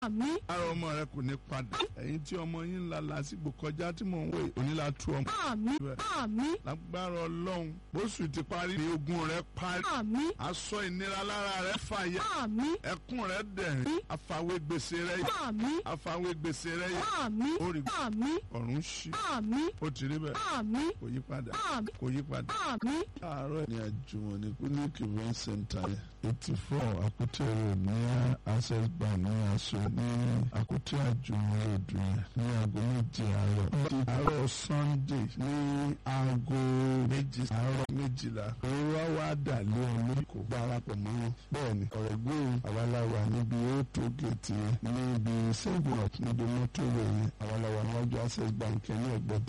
àmín ara ọmọ rẹ kò ní padà ẹ̀yin tí ọmọ yín ń la lásìgbò kọjá tí mò ń wò onílà tú ọmọ àmín àmín lágbára ọlọ́run bóṣù ti parí ní ogun rẹ parí àmín aṣọ ìnira lára rẹ fàyà àmín ẹkún rẹ dẹ̀rín àfàwé gbèsè rẹ yìí àmín àfàwé gbèsè rẹ yìí àmín ó rí àmín ọ̀run ṣí àmín ó ti rí bẹ́ẹ̀ àmín kò yí padà àmín kò yí padà. àmín àárọ̀ ní àjùmọ̀ ní clinic event center eighty four Àkútè road ní access bank ní aṣọ ní Àkútè àjùmọ̀ road yẹn ní aago méje àárọ̀. àárọ̀ sunday ní aago méjì àárọ̀ méjìlá òwúrọ̀ wá dà lé ọ lórí kò darapọ̀ mọ́ wọn. bẹ́ẹ̀ni ọ̀rẹ́ gbóhùn àwaláwa níbi auto gate yẹn níbi seven up níbi mọ́tò rẹ̀ yẹn àwaláwa níwájú access bank yẹn ní ẹ̀gbẹ́